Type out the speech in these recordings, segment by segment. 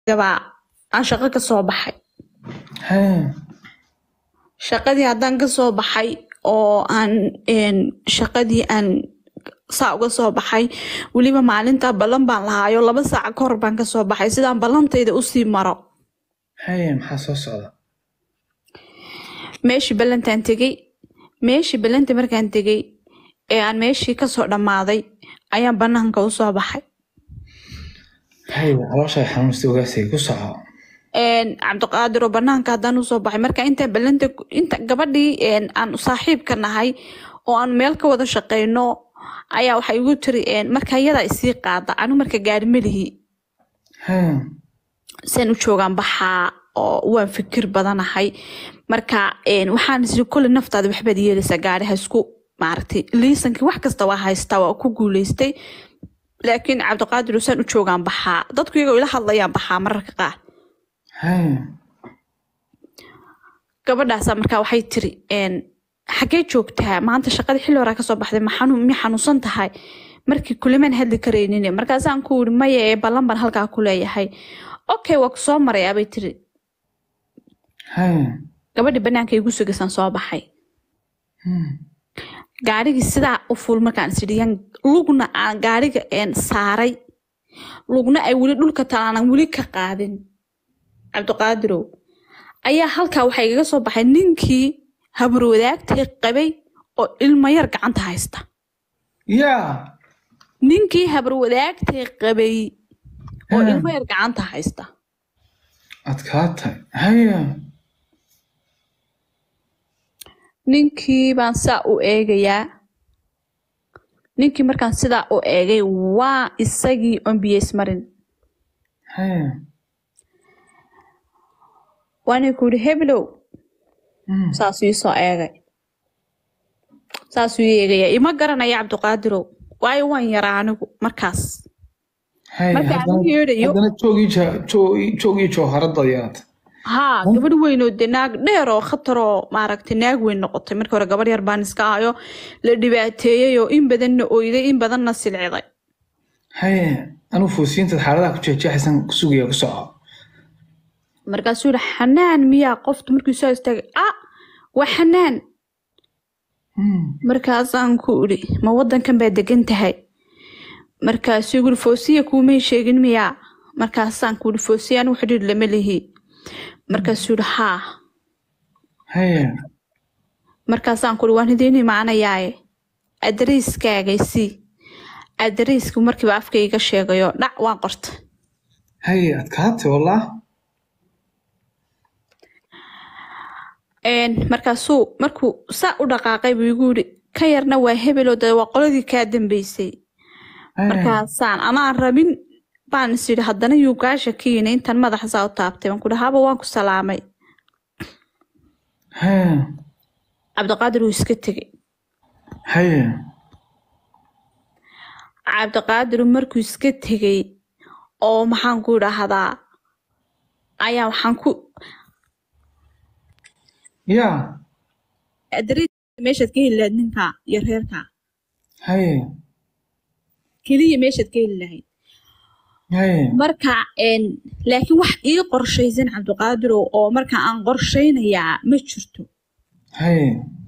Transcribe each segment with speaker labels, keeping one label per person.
Speaker 1: gabaa aan shaqo ka soo baxay
Speaker 2: Hee.
Speaker 1: shaqadii haddaan ka soo baxay oo aan een, shaqadii aan saa uga soo baxay weliba maalintaa ballan baan lahaayo laba saaca ka hor baan ka soo baxay sidaan ballantayda usii maro
Speaker 2: Hee, maxaa soo socda
Speaker 1: meeshii ballantaan tegey meeshii ballanta markaan tegey ee aan meeshii kasoo dhammaaday ayaan bannaanka usoo baxay
Speaker 2: Hee, calooshay xanuunsta ogaasay ku soco
Speaker 1: een, cabdiqaadir oo banaanka haddaan usoo baxay marka inta ballanta inta gabadhii een, aan saaxiibka nahay oo aan meel ka wada shaqeyno ayaa waxay igu tiri een, marka iyadaa isii qaada anigu marka gaari malihi
Speaker 2: Hee.
Speaker 1: saan u joogaan baxaa oo waan fikir badanahay marka een, waxaan isiri kole naftaada waxbaad yeelaysaa gaari ha isku maaragtay liisankii wax kasta waa haystaa waa ku guuleystay laakiin cabdiqaadir saan u joogaan baxaa dadku iyagoo ila hadlayaan baxaa mararka qaar
Speaker 2: Hee.
Speaker 1: gabadhaasa markaa waxay tiri een, xaggee joogtaa maanta shaqada xilli horaa kasoo baxday ma xanuun mi xanuunsan tahay markii kulimaan hadli karaynin markaasaan ku iri maya ee ballan baan halkaa ku leeyahay okay waa ku soo marayaa bay tiri
Speaker 2: Hee.
Speaker 1: gabadhi banaanka igu sugasaan soo baxay
Speaker 2: Hmm.
Speaker 1: gaarigii sidaa u fuul markaan isiriyan lugna aan gaariga een saaray lugna ay weli dhulka talaanan weli ka qaadin cabdiqaadirow ayaa halkaa waxaa igaga soo baxay ninkii habarwadaagtay qabay oo ilmo yar gacanta haysta
Speaker 2: yaa
Speaker 1: ninkii habarwadaagtay qabay oo
Speaker 2: Hmm.
Speaker 1: ilmo yar gacanta haysta
Speaker 2: adkaatay haya
Speaker 1: ninkii baan saa u eegayaa ninkii markaan sidaa u eegay waa isagii on biyeys marin
Speaker 2: haya
Speaker 1: waana ku yidhi heblow
Speaker 2: Hmm.
Speaker 1: saasuu ii soo eegay saasuu ii eegaya ima garanaya cabdiqaadirow waayo waan yaraa anigu markaas
Speaker 2: haya
Speaker 1: marka aan u
Speaker 2: haddana
Speaker 1: yeedhayo
Speaker 2: haddana joogii ja- joo- joogii jooharada yaad
Speaker 1: haa gabadh weyn oo de naag dheer oo khatar oo maaragtay naag weyn noqotay markii hore gabarh yar baan iska ahayo la dhibaateeyey oo in badanna oyday in badanna silciday
Speaker 2: haya anuu foosiintaad xaaladaha ku jeexjeexaysan ku sugaya ku soco
Speaker 1: markaasuu yihi xanaan miyaa qoftu markuu soo istaagay ah waa xanaan
Speaker 2: Hmm.
Speaker 1: markaasaan ku idhi ma wadankan baa degan tahay markaasuu igu yidhi foosiya kuumay sheegin miyaa markaasaan ku idhi foosiya anigu xidhiir lama lihi markaasuu yidhi haa
Speaker 2: haya
Speaker 1: markaasaan ku idhi waan idiin imaanayaaye adariiskaagay sii adariisku markiiba afkayga sheegayo dhac waan qortay
Speaker 2: haya adkaatay wallah
Speaker 1: Een, markaasuu markuu saa u dhaqaaqay buu igu yidhi ka yarna waa hebeloo de waa qoladii kaa dambeysay
Speaker 2: haya
Speaker 1: markaasaan anaan rabin baan is yidhi haddana yuu kaa shakiyin intan madaxa saa u taabtay waan ku dhaha haba waan ku salaamay
Speaker 2: haya
Speaker 1: cabdiqaadir wuu iska tegey
Speaker 2: haya
Speaker 1: cabdiqaadir markuu iska tegey oo maxaan ku idhaahdaa ayaa waxaan ku
Speaker 2: yaa
Speaker 1: adariiska meeshaad ka heli lahayd ninka iyo reerka
Speaker 2: haya
Speaker 1: keliya meeshaad ka heli lahayd
Speaker 2: haya
Speaker 1: marka een, laakiin wax ii qorshaysan cabdiqaadirow oo marka aan qorshaynayaa ma jirto
Speaker 2: haya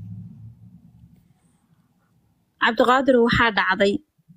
Speaker 1: cabdiqaadirow waxaa dhacday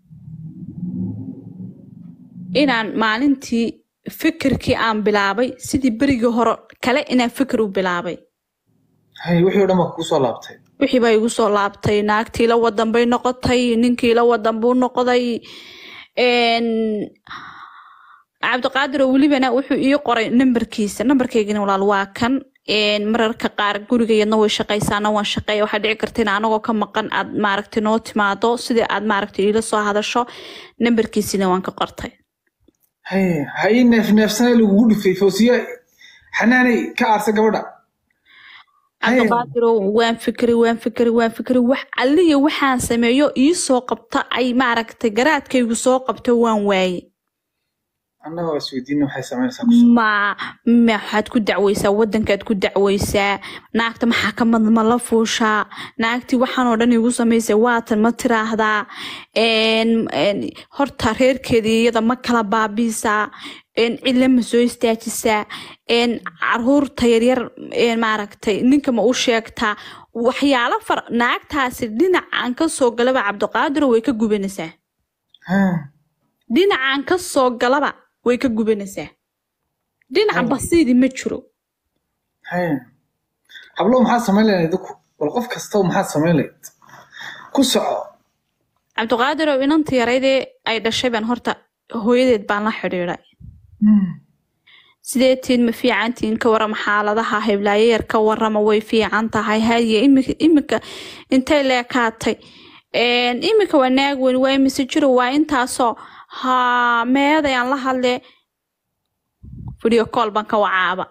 Speaker 1: inaan maalintii fikirkii aan bilaabay sidii berigii hore kale inaan fikir u bilaabay
Speaker 2: haya wixii o dhan baa kugu soo laabtay
Speaker 1: wixii baa igu soo laabtay naagtii la wadan bay noqotay ninkii la wadan buu noqday een, cabdiqaadir oo welibana wuxuu ii qoray nambarkiisa nambarkaygana walaal waa kan een, mararka qaar gurigayadna way shaqaysaana waan shaqeeya waxaa dhici karta in anagoo ka maqan aad maaragtay noo timaado sidii aad maaragtay iila soo hadasho nambarkiisina waan ka qortay
Speaker 2: haya ha ii neef neefsana lagugu dhufay foosiya xanaanay ka aarsa gabadha haya
Speaker 1: cabdiqaadirow waan fikri waan fikri waan fikri wax alliya waxaan sameeyo ii soo qabta ay maaragtay garaadkaygu soo qabto waan waaye
Speaker 2: annaga waa isweydiina waxay samaynaysaa ku soco
Speaker 1: ma maxaad ku dacweysaa wadankaad ku dacweysaa naagta maxakamad ma la fuushaa naagtii waxaan oo dhan igu samaysay waatan ma tiraahdaa een, een, horta reerkeedii iyada ma kala baabiisaa een, cille ma soo istaajisaa een, caruurta yaryar een, maaragtay ninka ma u sheegtaa waxyaalo far naagtaasi dhinacan ka soo galaba cabdiqaadiro way ka gubanaysaa
Speaker 2: Haa,
Speaker 1: dhinacan ka soo galaba way ka gubanaysaa dhinaca
Speaker 2: Haya.
Speaker 1: basiidi ma jiro
Speaker 2: haya hablo maxaad samayn lahayd idinku bal qof kastaba maxaad samayn lahayd ku soco
Speaker 1: cabdiqaadirow inanta yaraydee ay dhashay baan horta hooyadeed baan la xidhiidhay
Speaker 2: Hmm,
Speaker 1: sideetiin ma fiicantiin ka warama xaaladaha heblaayo yar ka warama way fiican tahay haye imika imika intay leekaatay Een, imika waa naag weyn waa imise jiro waa intaasoo ha meedayaan la hadle video call baan ka wacaaba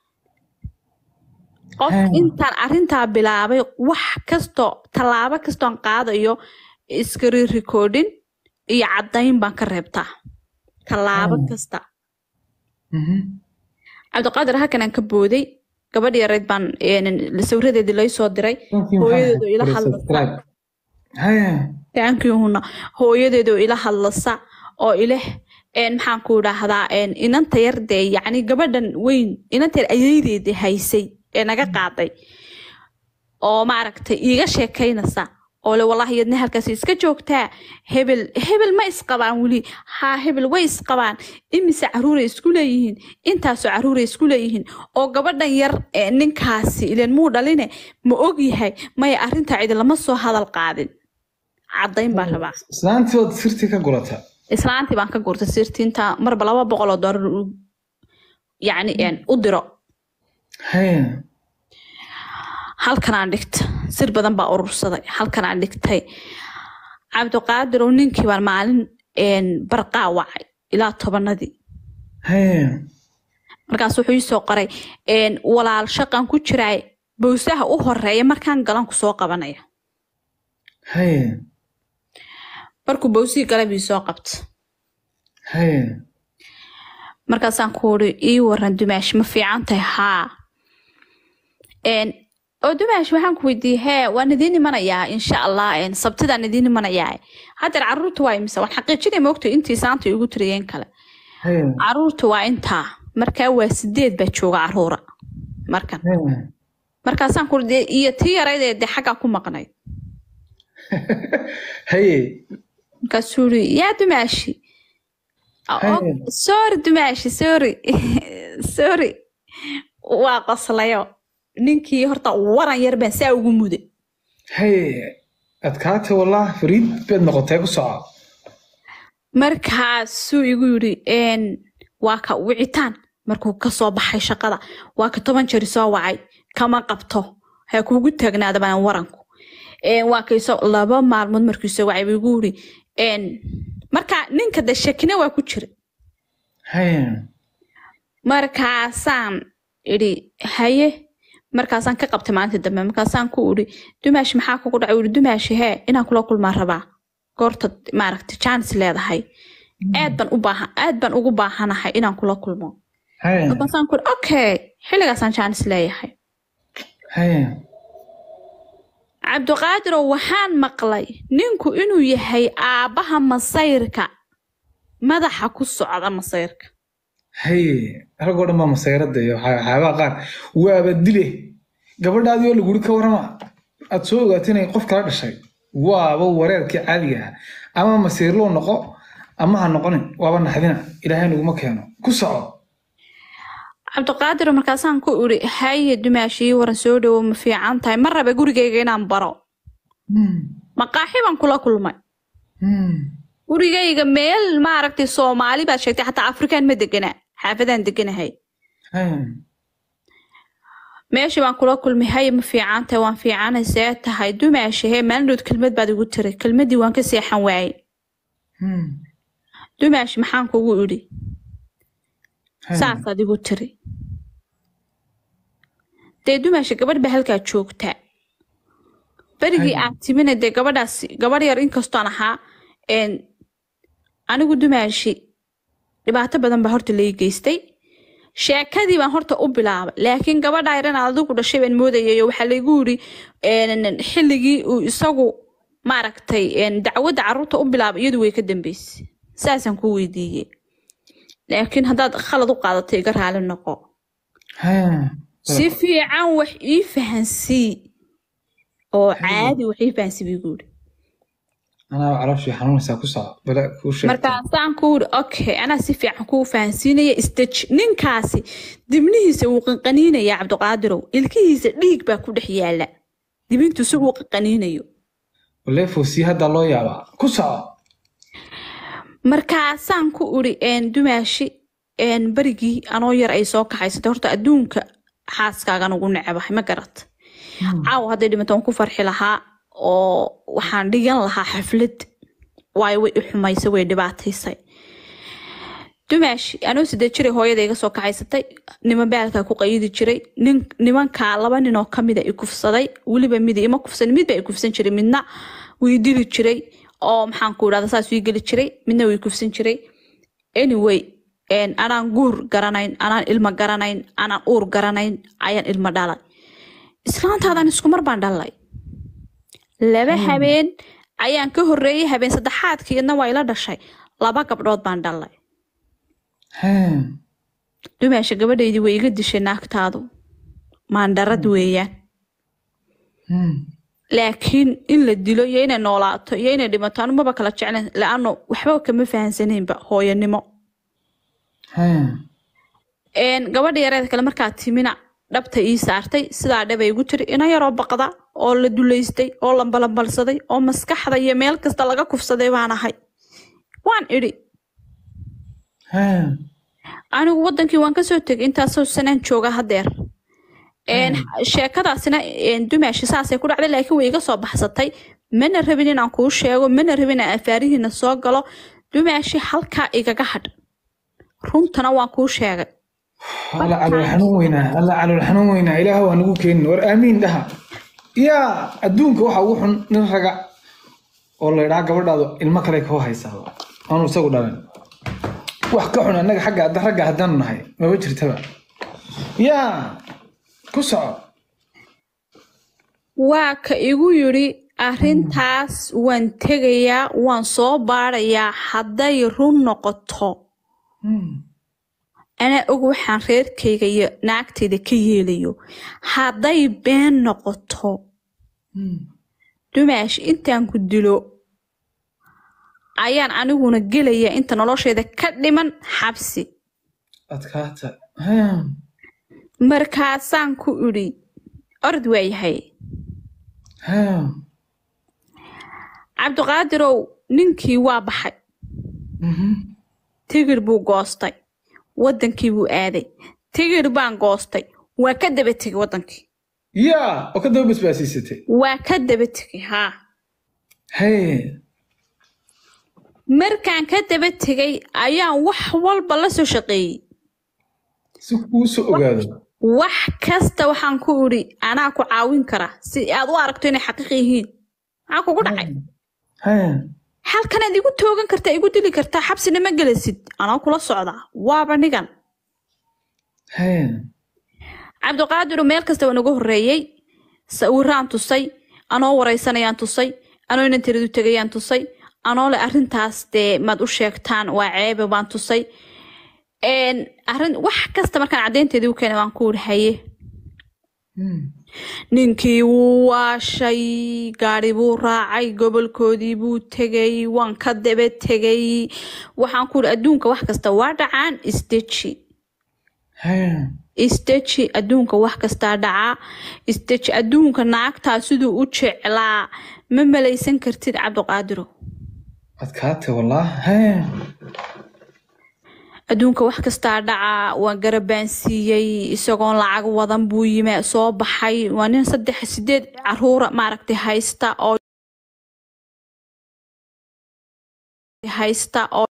Speaker 1: qof
Speaker 2: Hmm.
Speaker 1: intaan arrintaa bilaabay wax kastoo tallaabo kastoon qaadayo screen recording iyo caddayn baan ka reebtaa tallaabo
Speaker 2: Hmm.
Speaker 1: kasta
Speaker 2: mhm.
Speaker 1: cabdiqaadir halkan aan ka booday gabadh yarayd baan een, sawiradeedii lay soo diray
Speaker 2: Thank you,
Speaker 1: hooyadeedu
Speaker 2: maxaa
Speaker 1: ila
Speaker 2: ahayd?
Speaker 1: hadlaysa
Speaker 2: Subscribe. haya
Speaker 1: taankihuna hooyadeedu ila hadlasa oo ileh een, maxaan ku idhaahdaa een, inanta yar dee yacni gabadhan weyn inanta yar ayaydeedii haysay ee naga qaaday oo maaragtay iiga sheekaynaysa oo le wallaahi yadna halkaas iska joogtaa hebel hebel ma isqabaan weli haa hebel way isqabaan imise caruuray isku leeyihiin intaasoo caruuray isku leeyihiin oo gabadhan yar ee ninkaasi ileen muu dhaline ma og yahay maya arrintaa cidi lama soo hadal qaadin caddayn baan rabaa
Speaker 2: islaantii ood sirtii ka gurata
Speaker 1: islaantii baan ka gurtay sirtiinta marba laba boqol oo doolar u- yacni een, u diro
Speaker 2: haya
Speaker 1: halkanaan dhigta sir badan baa urursaday halkanaan dhigtay cabdiqaadirow ninkii baan maalin een, barqaa wacay ilaa tobanadii
Speaker 2: haya
Speaker 1: markaas wuxuu ii soo qoray een, walaal shaqan ku jiraay bowsaha u horeeya markaan galan ku soo qabanaya
Speaker 2: haya
Speaker 1: markuu bowsihii galay bii soo qabta
Speaker 2: haya
Speaker 1: markaasaan ku uri ii waran dumaash ma fiican tahay haa Een, oo dumaash waxaan ku weydiiyey hee waan idiin imanayaa insha allah een, sabtidaan idiin imanayaa haddeer caruurta waa imise waan xaqiijinay moogta intii saanta igu tiriyeen kale
Speaker 2: haya
Speaker 1: caruurta waa intaa markaa waa sideed baa jooga caruura markan
Speaker 2: haya
Speaker 1: markaasaan ku uri dee iyo tii yaraydee dee xaggaa ku maqnayd
Speaker 2: haye
Speaker 1: markaasuu uri yaa dumaashi "Oh,
Speaker 2: Haya.
Speaker 1: sorry dumaashi sorry sorry waa qoslayo ninkii horta waran yar baan saa ugu muday
Speaker 2: haye adkaatay wallah fariid baad noqotay ku soco
Speaker 1: markaasuu igu yidhi een, waa ka wicitaan markuu ka soo baxay shaqada waa ka toban jeri soo wacay kama qabto ha kuugu taagnaada baan waranku Een, waa kaysoo laba maalmood markuu soo wacay buu igu yidhi een, marka ninka de shakina waa ku jira
Speaker 2: haye
Speaker 1: markaasaan idhi haye markaasaan ka qabtay maalinta dambe markaasaan ku idhi dumaashi maxaa kugu dhacay uri dumaashi hee inaan kula kulmaa rabaa goorta maaragtay jaanis leedahay aad baan u baahan aad baan ugu baahanahay inaan kula kulmo
Speaker 2: haye
Speaker 1: markaasaan ku idhi okay xilligaasaan jaanis leeyahay
Speaker 2: haye
Speaker 1: cabdiqaadirow waxaan maqlay ninku inuu yahay aabbaha masayrka madaxa ku socda masayrka
Speaker 2: haye ragoo dhan baa masayrada iyo waxaa- waxyaabaha qaar waaba dile gabadhaadii oo laguri ka warama aad soo ogaatay inay qof kala dhashay waaba wareerkii caadiga ahaa ama masiirloo noqo ama ha noqonin waaba naxdina ilaahay naguma keeno ku soco
Speaker 1: cabdiqaadir markaasaan ku idhi haye dumaashii waran soo dhowo ma fiican tahay ma raba gurigayga inaan baro
Speaker 2: Hmm,
Speaker 1: maqaaxi baan kula kulmay
Speaker 2: hmm,
Speaker 1: gurigayga meel maaragtay soomaali baad sheegtay xataa afrikaan ma degana xaafadaan deganahay
Speaker 2: haye
Speaker 1: meeshii baan kula kulmay haye ma fiican tahay waan fiicanay see tahay dumaashi hee maalindhood kelmad baad igu tiri kelmadii waan ka seexan waayey
Speaker 2: hmm,
Speaker 1: dumaashi maxaan kugu idhi
Speaker 2: haye.
Speaker 1: saasaad igu tiri dee dumaashi gabadh baa halkaa joogtaa berigii
Speaker 2: Haya.
Speaker 1: aad timina dee gabadhaas gabadh yar inkastoon ahaa een, anigu dumaashi dhibaato badan baa horta lai geystay sheekadii baan horta u bilaabay laakiin gabadha yaran adigu dhashay baan moodayayo waxaa laygu yiri een, xilligii uu isagu maaragtay een, dacwadda caruurta u bilaabay iyadu way ka dambeysay saasaan ku weydiiyey laakiin haddaad khalad u qaadato iga raali noqo
Speaker 2: Haa.
Speaker 1: si fiican wax ii fahansii oo caadi wax ii fahansii buu igu yiri
Speaker 2: anaa calooshii xanuunaysaa ku soco bale kuu sheeg
Speaker 1: markaasaan ku yiri okay anaa si fiican kuu fahansiinaya isdeji ninkaasi dibnihiisa wuu qanqaniinaya cabdiqaadirow ilkihiisa dhiig baa ku dhex yaala dibintu si uu qanqaniinayo
Speaker 2: walee foosii hadda loo yaabaa ku soco
Speaker 1: markaasaan ku iri een, dumaashi een, berigii anoo yar ay soo kaxaysatay horta adduunka xaaskaagan ugu necebahay ma garat caawa hadday dhimato waan ku farxi lahaa oo waxaan dhigan lahaa xaflad waayo way i xumaysay way dhibaataysay dumaashi anoo sidee jiray hooyada iga soo kaxaysatay niman baalkaa ku qayidi jiray nin nimankaa laba nin oo kamida i kufsaday weliba midi ima kufsan midba i kufsan jiray midna wii dili jiray oo maxaan ku idhahda saas wii geli jiray midna wii kufsan jiray anyway een, anaan guur garanayn anaan ilmo garanayn anaan uur garanayn ayaan ilmo dhalay islaantaadan iskumar baan dhalay laba habeen ayaan ka horreeyey habeen saddexaadkiidna waa ila dhashay laba gabdhood baan dhalay
Speaker 2: Haa.
Speaker 1: dumaasha gabadhaydii way iga dishay naagtaadu maandharad weeyaan
Speaker 2: Hmm.
Speaker 1: laakiin in la dilo iyo inay noolaato iyo inay dhimato anu maba kala jeclen la-ano waxba kama fahansanaynba hooyanimo
Speaker 2: Haa.
Speaker 1: Een, gabadha yareed kale markaa timina dhabta ii saartay sidaa dhabay igu tiri ina yaroo baqda oo la dulaystay oo lambalambalsaday oo maskaxda iyo meel kasta laga kufsaday baan ahay waan idhi
Speaker 2: Haa.
Speaker 1: anigu wadankii waan kasoo tegay intaasoo sanaan jooga hadeer Een, sheekadaasina een, dumaashi saasay ku dhacday laakiin way iga soo baxsatay mana rabin inaan kuu sheego mana rabin inaan afaarihiina soo galo dumaashi halkaa igaga hadh runtana waan kuu sheegay
Speaker 2: alla calool xanuun weynaa alla calool xanuun weynaa ilaah waa nagu keenin war aamiin dhaha yaa adduunka waxa ugu xun nin raga oo la idhaa gabadhaadu ilmo kale koo haysaaba aanu isagu dhalan wax ka xun annaga xagga hadda ragga haddaanu nahay maba jirtaba yaa ku soco
Speaker 1: waa ka igu yidhi arrintaas waan tegayaa waan soo baarayaa hadday run noqoto
Speaker 2: Hmm.
Speaker 1: anaa og waxaan reerkayga iyo naagtayda ka yeelayo hadday been noqoto
Speaker 2: Hmm.
Speaker 1: dumaash intaan ku dilo ayaan aniguna gelaya inta nolosheeda ka dhiman xabsi
Speaker 2: adkaata Haa.
Speaker 1: markaasaan ku idhi orod waayahay
Speaker 2: Haa.
Speaker 1: cabdiqaadirow ninkii waa baxay
Speaker 2: Mhm.
Speaker 1: tigir buu goostay wadankii buu aaday tigir baan goostay waa ka daba tegay wadankii
Speaker 2: yaa oo ka daba basbaasiisatay
Speaker 1: waa ka daba tegay haa
Speaker 2: Hee.
Speaker 1: markaan ka daba tegay ayaan wax walba la soo shaqeeyey
Speaker 2: si kuu soo ogaado
Speaker 1: wax kasta waxaan ku idhi anaa ku caawin kara si aad u aragto inay xaqiiq yihiin maxaa kugu dhacay
Speaker 2: Haa.
Speaker 1: halkanaad igu toogan kartaa igu dili kartaa xabsina ma gelasid anaa kula socdaa waaba nigan
Speaker 2: Haa.
Speaker 1: cabdiqaadiru meel kasta waa nagu horreeyey sawiraan tusay anoo waraysanayaan tusay anoo inan tiradu tegayaan tusay anoo le arrintaas dee maad u sheegtaan waa ceebe baan tusay Een, arrin wax kasta markaan caddeynteedii u keenay waan ku wuri haye
Speaker 2: Hmm.
Speaker 1: ninkii wuu waashay gaari buu raacay gobolkoodii buu tegay waan ka daba tegay waxaan ku uri adduunka wax kasta waa dhacaan isdeji
Speaker 2: Haa.
Speaker 1: isdeji adduunka wax kastaa dhacaa isdeji adduunka naagtaa siduu u jeclaa ma malaysan kartid cabdiqaadiro
Speaker 2: adkaata wallah Haa.
Speaker 1: adduunka wax kastaa dhacaa waan garabaansiiyey isagoon lacag wadan buu yima soo baxay waa nin saddex sideed caruura maaragtay haysta oo haysta oo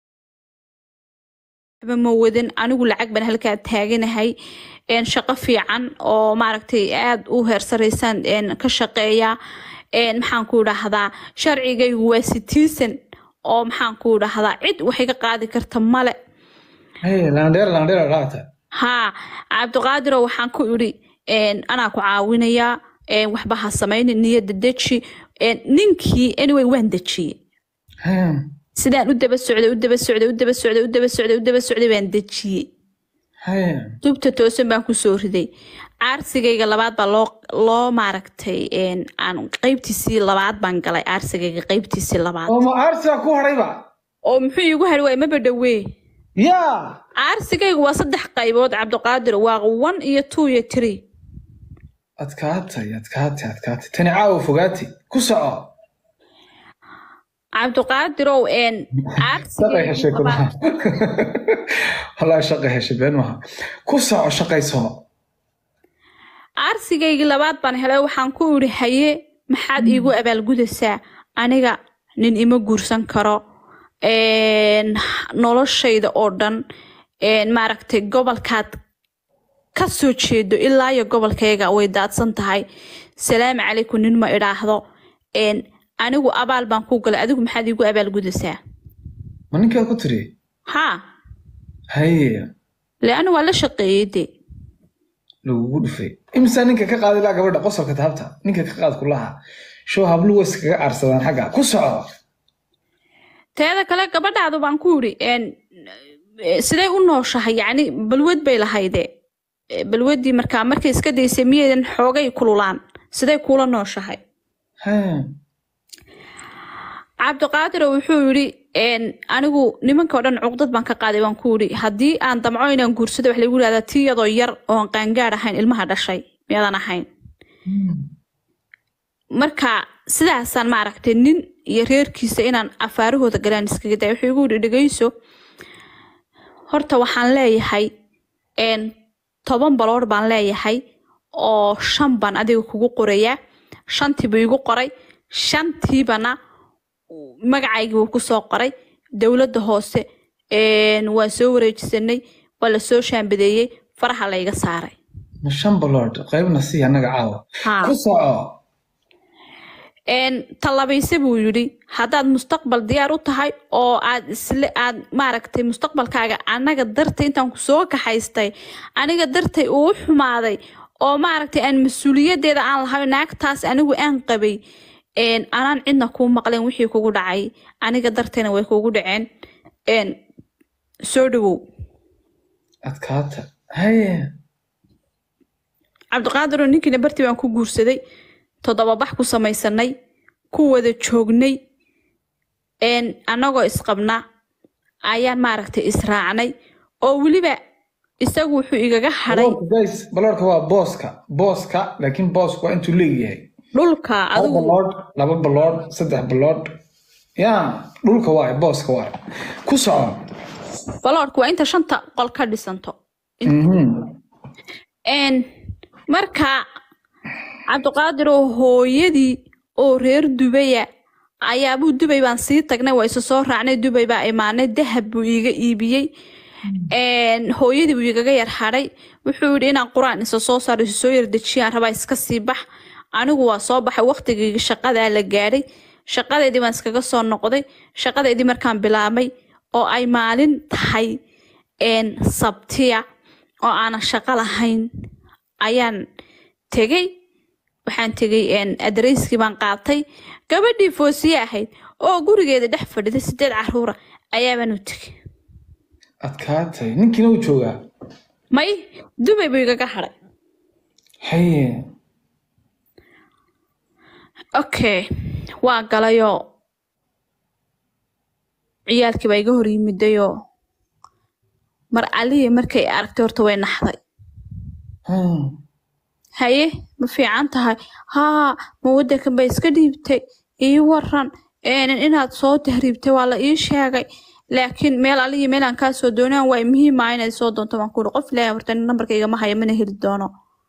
Speaker 1: waxba ma wadan anigu lacag baan halkaa taaganahay een shaqo fiican oo maaragtay aada u heersaraysaan een ka shaqeeya een maxaan ku idhaahdaa sharcigaygu waa citizen oo maxaan ku idhaahdaa cid wax iga qaadi karta male
Speaker 2: haye landheer landheer dhaata
Speaker 1: haa cabdiqaadiro waxaan ku idhi een, anaa ku caawinayaa een, waxba ha samaynin niyadda deji een, ninkii anyway waan dejiyey
Speaker 2: haye
Speaker 1: sidaan u daba socday u daba socday u daba socday u daba socday u daba socday baan dejiyey
Speaker 2: haye
Speaker 1: dubta toosan baan kusoo riday caarsigayga labaad baa loo loo maaragtay een, aan qeybtiisii labaad baan galay caarsigayga qeybtiisii labaad
Speaker 2: oo ma aarsiga ku hadhayba
Speaker 1: oo muxuu iigu hari waay maba dhowee
Speaker 2: yaa
Speaker 1: caarsigaygu waa saddex qaybood cabdiqaadir waa one iyo two iyo three
Speaker 2: adkaatay adkaatay adkaatay tani caawa fogaatay ku soco
Speaker 1: cabdiqaadirow een
Speaker 2: shaqay heshay kulaha wallaahi shaqay heshay been maha ku soco shaqayso
Speaker 1: caarsigaygii labaad baan helay waxaan ku idhi haye maxaad iigu abaalgudaysaa aniga nin ima guursan karo een, noloshayda oo dhan een, maaragtay gobolkaad ka soo jeedo ilaa iyo gobolkayga way daadsan tahay salaamu calaykum nin ma idhaahdo een, anigu abaal baan ku galay adigu maxaad iigu abaalgudaysaa
Speaker 2: ma ninkaa ku tiri
Speaker 1: haa
Speaker 2: haye
Speaker 1: leanna waa la shaqeeyey de
Speaker 2: lagugu dhufay imisa ninka ka qaaday laa gabadha qosolka taabta ninka ka qaad kulaha show hablu way iskaga aarsadaan xagga ku soco
Speaker 1: teeda kale gabadhaadu baan ku yidhi een, eh, siday u nooshahay yacni balwad bay lahayde Eh, balwaddii markaa markay iska daysay miyaydan xoogay kululaan siday kuula nooshahay
Speaker 2: haye
Speaker 1: cabdiqaadiro wuxuu yidhi een, anigu nimanka oo dhan cuqdad baan ka qaaday baan ku yidhi haddii aan damco inaan guursado wax lagu yidhahdaa tii iyadoo yar oon qaangaad ahayn ilmaha dhashay miyaadan ahayn marka sidaasaan maaragtay nin iyo reerkiisa inaan afaarahooda galaan iskaga day wuxuu igu yidhi dhegeyso horta waxaan leeyahay een, toban baloor baan leeyahay oo shan baan adiga kugu qorayaa shantiibuu igu qoray shantiibana magacaygii wuu kusoo qoray dowladda hoose een, waan soo wareejisanay waa la soo shaambadeeyey faraha layga saaray
Speaker 2: ma shan balood qaybna sii annaga caawa
Speaker 1: Haa.
Speaker 2: ku soco
Speaker 1: een tallabayse buu yidhi haddaad mustaqbal diyaar u tahay oo aad isle aad maaragtay mustaqbalkaaga anaga dartay intaan ku soo kaxaystay aniga dartay uu u xumaaday oo maaragtay aan mas-uuliyaddeeda aan lahayn naagtaas anigu aan qabay een anaan cidna kuu maqleen wixii kugu dhacay aniga dartayna way kugu dhaceen een soo dhawow
Speaker 2: adkaata haye
Speaker 1: cabdiqaadiroo ninkiina bartii baan ku guursaday toddoba bax ku samaysanay ku wada joognay een annagoo isqabna ayaan maaragtay israacnay oo weliba isagu wuxuu igaga hadhay
Speaker 2: baloorka guys baloorka waa booska booska laakiin boosku waa intuu leeyahay
Speaker 1: dhulka
Speaker 2: hal
Speaker 1: adigu
Speaker 2: balood laba balood saddex balood yaa dhulka waay booska waay ku soco
Speaker 1: baloorku waa inta shanta qol ka dhisanto
Speaker 2: Mhm.
Speaker 1: een marka cabdiqaadiroo hooyadii oo reer dubaya ayaabuu dubay baan sii tagnay waa isu soo raacnay dubay baa imaanay dahab buu iiga iibiyey een hooyadii buu igaga yar hadhay wuxuu yidhi inaan qur-aan isa soo saaro isu soo yar dejiyaan rabaa iska sii bax anigu waa soo baxay waqtigii shaqadaa la gaadhay shaqadeedii baan iskaga soo noqday shaqadeedii markaan bilaabay oo ay maalin tahay een sabtiya oo aanan shaqo lahayn ayaan tegey waxaan tegey een adareyskii baan qaatay gabadhii foosiye ahayd oo gurigeeda dhex fadhida sideed caruura ayaabaan u tegey
Speaker 2: adkaatay ninkiina uu joogaa
Speaker 1: may dubay buu igaga hadhay
Speaker 2: haye
Speaker 1: okay waa galayoo ciyaalkii baa iga hor yimidayoo mar aliya markay aragtay horta way naxday
Speaker 2: Hmm.
Speaker 1: haye ma fiican tahay haa ma wadankan bay iska dhiibtay ii waran een inaad soo tahriibtay waa la ii sheegay laakiin meel aliya meel aan kaa soo doonaan waa muhiima inaad soo doonto baan kuuri qof ilaahay horta nambarkayga ma haya mana heli doono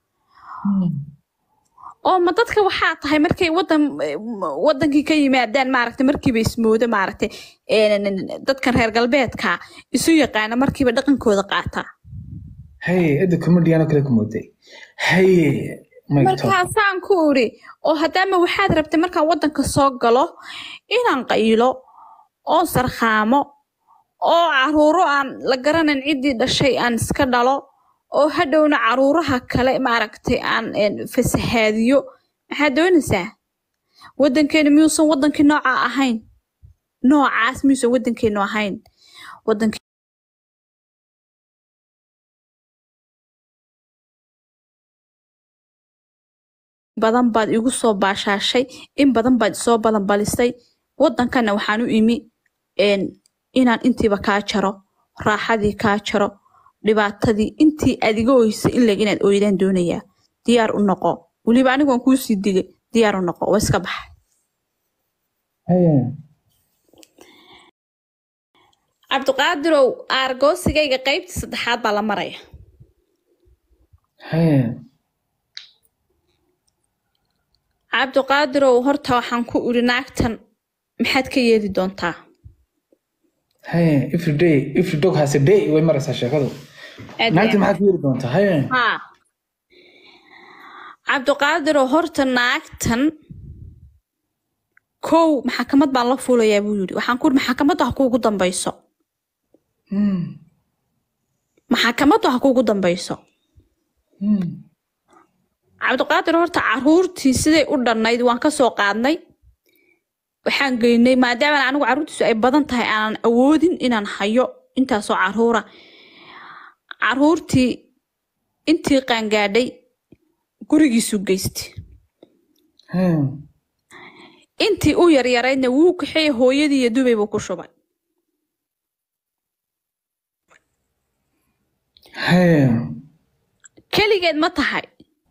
Speaker 1: oo ma dadka waxaa tahay markay wadan wadankii ka yimaadaan maaragtay markiiba ismoodo maaragtay een, dadkan reer galbeedka isu yaqaana markiiba dhaqankooda qaataa
Speaker 2: haye cidda comediano kale ku mooday haye mayto
Speaker 1: markaasaan ku iri oo haddaama waxaad rabtay markaan wadanka soo galo inaan qaylo oo sarkhaamo oo caruuro aan la garanayn ciddii dhashay aan iska dhalo oo hadhowna caruuraha kale maaragtay aan een, fasahaadiyo maxaad doonaysaa waddankeena miyuusan waddankii nooca ahayn noocaas miyuusan waddankeenu ahayn waddanke badan baad igu soo baashaashay in badan baad isoo balanbalisay waddankana waxaan u imi een, inaan intiiba kaa jaro raaxadii kaa jaro dhibaatadii intii aad iga oysay in leg inaad oydaan doonayaa diyaar u noqo weliba anigoon kuusii digay diyaar u noqo waa iska baxa
Speaker 2: haye
Speaker 1: cabdiqaadirow aargoosigayga qaybtii saddexaad baa la maraya
Speaker 2: haye
Speaker 1: cabdiqaadirow horta waxaan ku iri naagtan maxaad ka yeeli doontaa
Speaker 2: haye every day every dog has a day way maraysaa sheekadu
Speaker 1: Aad
Speaker 2: naagti
Speaker 1: iyo
Speaker 2: maxaad ku yiri doontaa haye
Speaker 1: haa cabdiqaadirow horta naagtan kow maxakamad baan la fuulayaa buu yidhi waxaan ku iri maxakamadda ha kuugu dambayso
Speaker 2: Hmm,
Speaker 1: maxakamaddu ha kuugu dambayso
Speaker 2: hmm.
Speaker 1: cabdiqaadir horta caruurtii siday u dhannayd waan ka soo qaadnay waxaan geynay maadaama anigu caruurtiisu ay badan tahay aanan awoodin inaan hayo intaasoo caruura caruurtii intii qaangaadhay gurigiisu geystay
Speaker 2: Hmm.
Speaker 1: intii u yaryaraydna wuu kaxeey hooyadii iyo dubay buu ku shubay
Speaker 2: haye
Speaker 1: keligeed ma tahay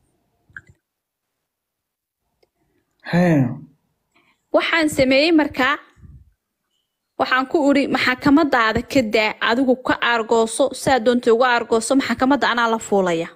Speaker 2: haye
Speaker 1: waxaan sameeyey markaa waxaan ku iri maxakamadaada ka daa adigu ka aargooso saa doonta uga aargooso maxakamadda anaa la fuulaya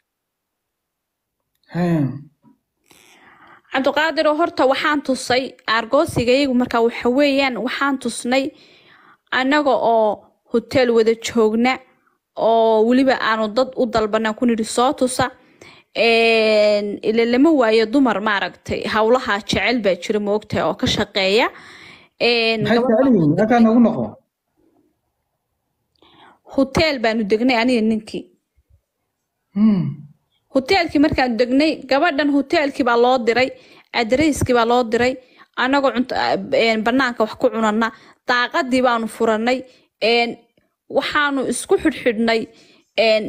Speaker 2: haye
Speaker 1: cabdiqaadiroo horta waxaan tusay aargoosigayagu markaa waxa weeyaan waxaan tusnay annaga oo hoteel wada joogna oo weliba aanu dad u dalbana ku nidhi soo tusa Een, ila lama waayo dumar maaragtay howlaha jecel baa jira moogtahay oo ka shaqeeya Een,
Speaker 2: maxay
Speaker 1: gabadh-
Speaker 2: jecel yihiin halkaa noogu noqo
Speaker 1: hoteel baanu degnay aniga ninkii
Speaker 2: Hmm.
Speaker 1: hoteelkii markaan degnay gabadhan hoteelkii baa loo diray adreyskii baa loo diray annagoo cunto een, banaanka wax ku cunana daaqadii baanu furanay een, waxaanu isku xidhxidhnay een,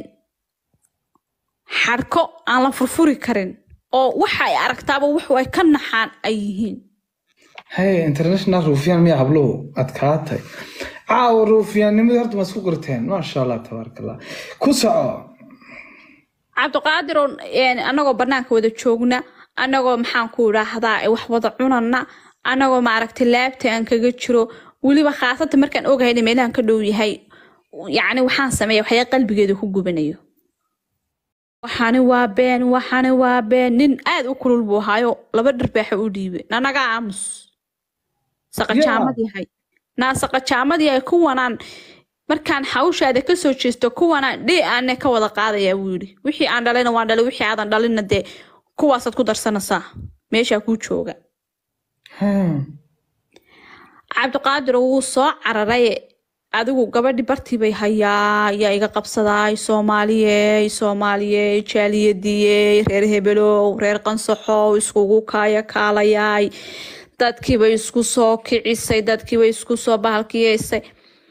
Speaker 1: xadhko aan la furfuri karin oo waxa ay aragtaaba wuxu ay ka naxaan ay yihiin
Speaker 2: haye international ruufiyaan miyaa habluhu adkaatay caawa ruufiyaannimadii horta ma isku qirteen maasha allah tabaaraka allah ku soco
Speaker 1: cabdiqaadir oo een, annagoo banaanka wada joogna annagoo maxaan ku idhaahdaa ee wax wada cunana annagoo maaragtay laabta aan kaga jiro weliba khaasatan markaan ogahay in meelahan ka dhow yahay yacni waxaan sameeya waxyaa qalbigeeda ku gubanayo waxani waa been waxani waa been nin aad u kulul buu ahaayo laba dharbaaxa u dhiibay nanaga aamus saqajaamad yahay naa saqajaamad yahay kuwanaan markaan hawshaada kasoo jeesto kuwanaan dhee aane ka wada qaadayaa buu yidhi wixii aan dhalayna waan dhalay wixii aadan dhalinna dee kuwaasaad ku darsanaysaa meeshaa kuu jooga
Speaker 2: Hmm.
Speaker 1: cabdiqaadir wuu soo cararay adigu gabadhi bartii bay hayaa yaa iga qabsadaay soomaaliyey soomaaliyey jaaliyadiyey reer hebelow reer qansaxow iskugu kaaya kaalayaay dadkiibay isku soo kicisay dadkiibay isku soo bahalkiyeysay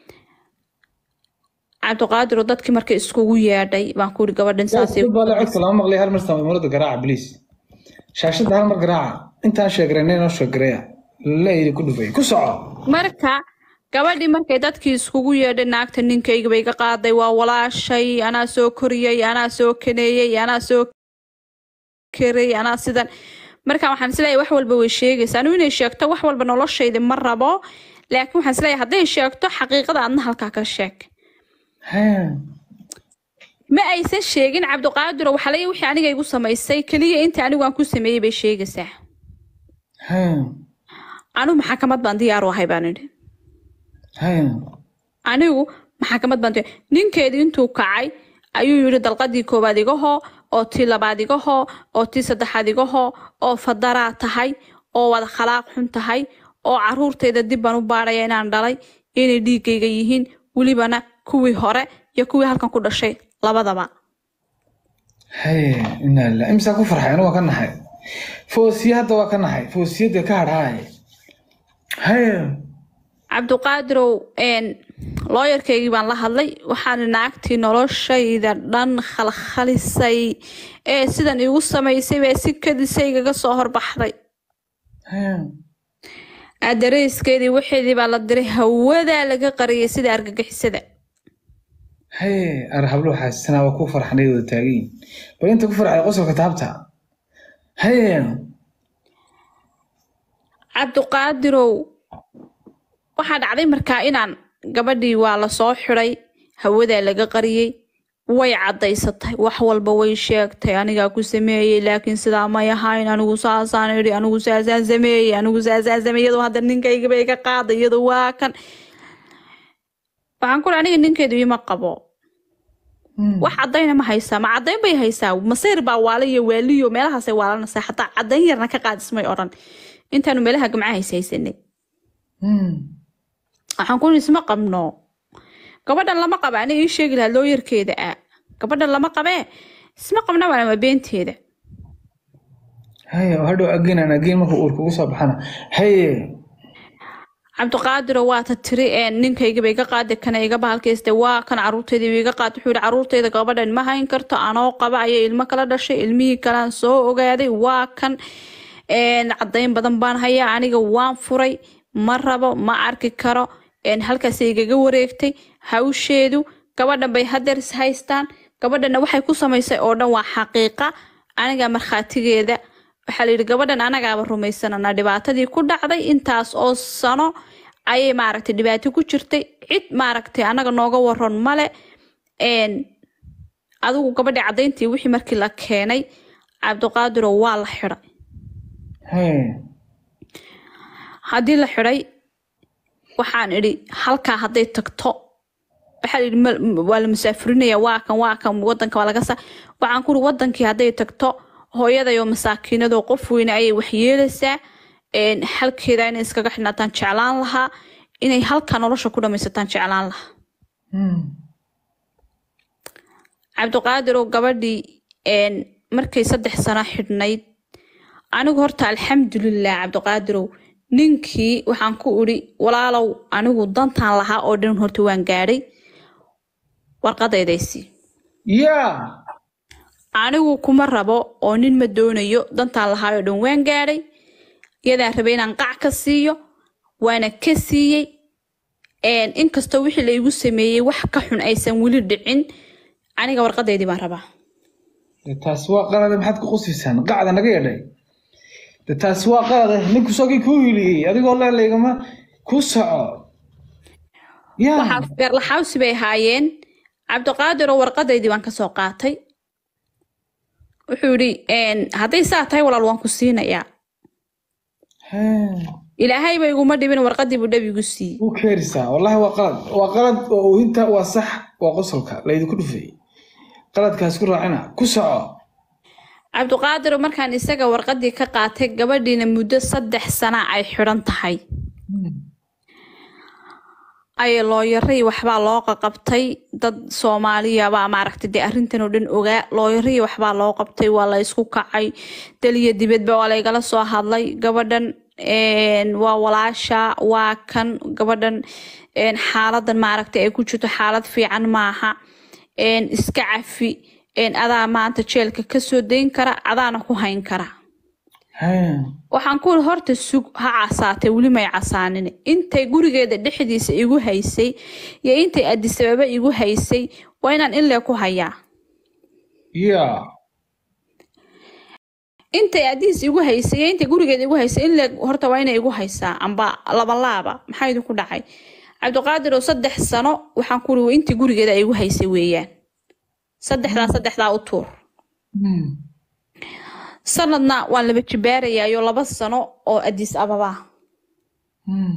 Speaker 1: cabdiqaadir dadkii markay iskugu yeedhay baan ku iri gabadhan saasay
Speaker 2: Dad baa le codka lama maqlay hal mar samaymurada garaaca bliis shaashadda hal mar garaaca intaan sheegarayna inoo sheegaraya leeydi ku dhufay ku soco
Speaker 1: marka gabadhii markay dadkii iskugu yeedhay naagta ninkayga bay iga qaaday waa walaashay anaa soo koriyey anaa soo kaneeyey anaa soo karay anaa sidan marka waxaan isleeyahay wax walba way sheegaysaa anigu inay sheegto wax walba noloshayda ma rabo laakiin waxaan isleeyahay hadday sheegto xaqiiqada adna halkaa ka sheeg
Speaker 2: Hmm.
Speaker 1: ma aysan sheegin cabdiqaadiro waxaa laga wixii aniga igu samaysay keliya inta anigu aan ku sameeyey bay sheegaysaa
Speaker 2: Hmm.
Speaker 1: anigu maxakamad baan diyaar u ahay baan idhi
Speaker 2: Hmm.
Speaker 1: anigu maxakamad baan diyaar ninkeedii intuu kacay ayuu yidhi dalqadii koowaad igahoo oo tii labaad igahoo oo tii saddexaad igahoo oo fadaraa tahay oo wada khalaaq xun tahay oo caruurtayda dib baan u baadhaya inaan dhalay inay dhiigayga yihiin welibana kuwii hore iyo kuwii halkan ku dhashay labadaba
Speaker 2: haye inaa lilah imsaa ku farxay anigu waa ka naxay foosiye hadda waa ka naxay foosiyadda ka hadhaaye haye
Speaker 1: cabdiqaadirow een, looyarkaygii baan la hadlay waxaan naagtii noloshayda dhan khalkhalisay ee sidan igu samaysay baa si kadisaygaga soo horbaxday
Speaker 2: haye
Speaker 1: aadareyskeedii waxeedii baa la diray hawadaa laga qariyay sida argagixisada
Speaker 2: haye ar hablo xaasisanaa waa ku farxanay wada taagiin bal inta ku farxay qosolka taabta haye
Speaker 1: cabdiqaadirow waxaa dhacday markaa inaan gabadhii waa la soo xiday hawadaa laga qariyey way cadaysatay wax walba way sheegtay anigaa ku sameeyey laakiin sidaa may ahayn anigu saasaan idhi anigu saasaan sameeyey anigu saasaan sameeyey iyadoo hadda ninkaygaba iga qaaday iyadoo waa kan waxaan ku aniga ninkeedu ima qabo wax cadayna ma haysaa ma cadayn bay haysaa masayr baa waala iyo waaliyo meelahaasay waalanaysaa xataa cadayn yarna ka qaadismay odhan intaanu meelaha gamcaha hays haysanay waxaan ku isma qabno gabadhan lama qaba aniga ii sheegi lahaa looyarkeeda ah gabadhan lama qabee isma qabna waana waa beenteeda
Speaker 2: haye hadhow agiin aan agiin marka uur kugu soo baxana haye
Speaker 1: cabdiqaadiro waata tiri ee ninkaygaba iga qaadi kana iga bahalkayste waa kan caruurteediiba iga qaad wuxuu yihi caruurteyda gabadhan ma hayn karto anoo qaba ayay ilmo kala dhashay ilmihii kalaan soo ogaaday waa kan een, cadayn badan baan hayaa aniga waan furay ma rabo ma arki karo een, halkaasay igaga wareegtay hawsheedu gabadhan bay hadeer is haystaan gabadhana waxay ku samaysay oo dhan waa xaqiiqa aniga markhaatigeeda waxaa la yidhi gabadhan anagaaba rumaysanana dhibaatadii ku dhacday intaas oo sano ayay maaragtay dhibaato ku jirtay cid maaragtay anaga nooga waran male een, adigu gabadhii cadayntii wixii markii la keenay cabdiqaadiro waa la xiday
Speaker 2: haye
Speaker 1: haddii la xiday waxaan idhi halkaa hadday tagto waxaa la yidhi ma- m- waa la musaafurinaya waa kan waa kan wadanka waa laga saa waxaan ku uri wadankii hadday tagto hooyadayoo masaakiinadoo qof weyne ayay waxyeelaysaa een, halkeeda inay iskaga xidhnaataan jeclaan lahaa inay halkaa nolosha ku dhamaysataan jeclaan lahaa cabdiqaadiroo gabadhii een, markay saddex sano xidhnayd anigu horta alxamdulilah cabdiqaadirow ninkii waxaan ku idhi walaalow anigu dantaan lahaa oo dhan horta waan gaadhay warqadaydaysi
Speaker 2: yaa
Speaker 1: anigu kuma rabo oo nin ma doonayo dantaan lahaa oo dhan waan gaadhay iyadaan rabay inaan qac ka siiyo waana ka siiyey een, inkastoo wixii la igu sameeyey wax ka xun aysan weli dhicin aniga warqadaydii baan rabaa
Speaker 2: de taas waa qalade maxaad ku qusiysaan qacda naga yeedhay de taas waa qalade ninku sogii kuu hiliyey adigoo leelaygama ku soco yaa
Speaker 1: waxaa beerlaxawsi bay ahaayeen cabdiqaadir oo warqadaydii waan kasoo qaatay wuxuu yidhi een, hadday saa tahay walaal waan ku siinayaa
Speaker 2: Hee,
Speaker 1: ilaahay ba iguma dhibin warqadii buu dhab igu siiyey
Speaker 2: wuu keerisaa wallahi waa qalad waa qalad oo oohinta waa sax waa qosolka laydinku dhufay qaladkaas ku raacina ku soco
Speaker 1: cabdiqaadir oo markaan isaga warqadii ka qaatay gabadhiina muddo saddex sana ay xidhan tahay ayay looyaray waxbaa loo qaqabtay dad soomaaliyabaa maaragtay dee arrintan oo dhan ogaa looyaray waxbaa loo qabtay waa la isku kacay daliya dibadba waa laygala soo hadlay gabadhan een, waa walaasha waa kan gabadhan een, xaaladan maaragtay ay ku jirto xaalad fiican maaha een, iska cafi een, adaa maanta jeelka kasoo dayn kara adaana ku hayn kara
Speaker 2: Hee,
Speaker 1: waxaan ku iri horta sug ha casaatay weli may casaanin intay gurigeeda dhexdiisa igu haysay iyo intay adisababa igu haysay waa inaan inlee ku hayaa
Speaker 2: yaa
Speaker 1: intay adiis igu haysay iyo intay gurigeeda igu haysay inlee horta waa inay igu haysaa amba labalaaba maxaa idinku dhacay cabdiqaadir oo saddex sano waxaan ku iri waa intii gurigeeda ay igu haysay weeyaan saddexdaa saddexdaa u tuur
Speaker 2: Hmm.
Speaker 1: sanadna waan laba jibaarayayo laba sano oo adis ababa
Speaker 2: Hmm.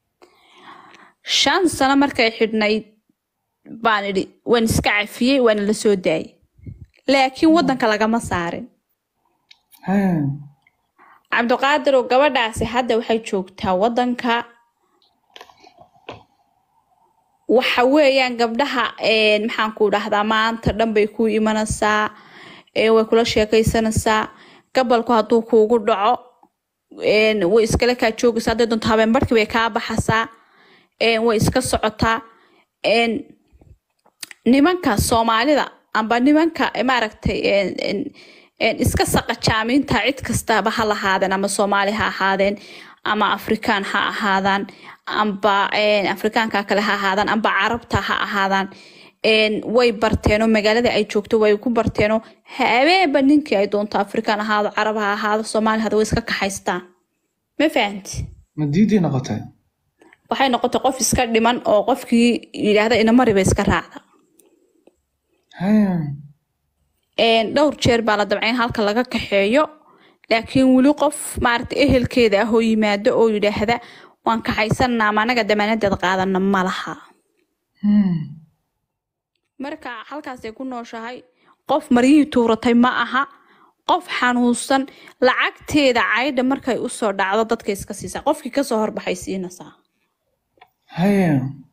Speaker 1: shan sano markay xidhnayd baan idhi waan iska cafiyey waana la soo daayay laakiin waddanka lagama saarin
Speaker 2: Hee,
Speaker 1: cabdiqaadir oo gabadhaasi hadda waxay joogtaa waddanka waxa weeyaan gabdhaha een, maxaan ku dhahdaa maanta dhan bay ku imanaysaa ee, way kula sheekaysanaysaa gabalku hadduu kuugu dhaco een, way iskala kaa joogaysaa hadday doonto habeen barhkii bay kaa baxaysaa een, way iska socotaa een, nimanka soomaalida amba nimanka eh, maaragtay een, een, een, iska saqajaamiinta cid kastaba ha lahaadeen ama soomaali ha ahaadeen ama afrikaan ha ahaadaan amba een, afrikaanka kale ha ahaadaan amba carabta ha ahaadaan een, way barteenoo magaalada ay joogto way ku barteenoo habeenba ninkii ay doonto afrikaan ahaado carab ha ahaado soomaali hada way iska kaxaystaan ma fahanti
Speaker 2: ma diidii noqotay
Speaker 1: waxay noqotay qof iska dhiman oo qofkii yidhaahda inamariba iska raacda
Speaker 2: haya
Speaker 1: een, dhowr jeer baa la dabca in halka laga kaxeeyo laakiin weli qof maaragta ehelkeeda ah oo yimaado oo yidhaahda waan kaxaysanaa ama anaga damaanadeed qaadana ma laha
Speaker 2: Hmm.
Speaker 1: marka halkaasay ku nooshahay qof maryihii tuuratay ma aha qof xanuunsan lacagteeda caydha markay usoo dhacdo dadka iska siisaa qofkii kasoo horbaxay siinaysaa
Speaker 2: haya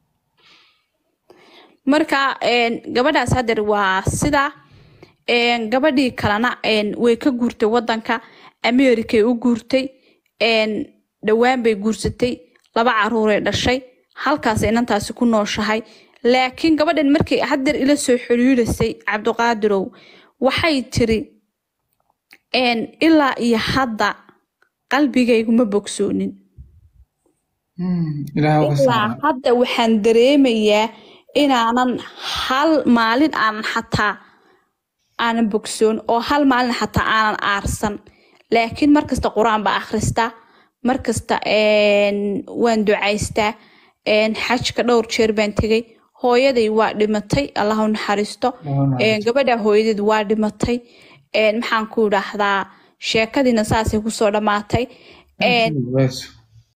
Speaker 1: marka een, gabadhaas hadeer waa sida een, gabadhii kalena een, way ka guurtay wadanka americay u guurtay een, dhowaan bay guursatay laba caruuray dhashay halkaas inantaasi ku nooshahay laakiin gabadhan markay hadeer ila soo xiriirisay cabdiqaadirow waxay tiri een, ilaa iyo hadda qalbigaygu ma bogsoonin
Speaker 2: Hmm. ilaaha uga
Speaker 1: ilaa
Speaker 2: saara
Speaker 1: hadda waxaan dareemayaa inaanan hal maalin aanan xataa aanan bogsoon oo hal maalin xataa aanan aarsan laakiin markasta qur-aan baa akhristaa markasta een, waan ducaystaa een, xajka dhowr jeer baan tegay hooyaday waa dhimatay allah u naxariisto een, gabadha hooyadeed waa dhimatay een, maxaan ku idhaahdaa sheekadiina saasay kusoo dhammaatay een,
Speaker 2: Waasu.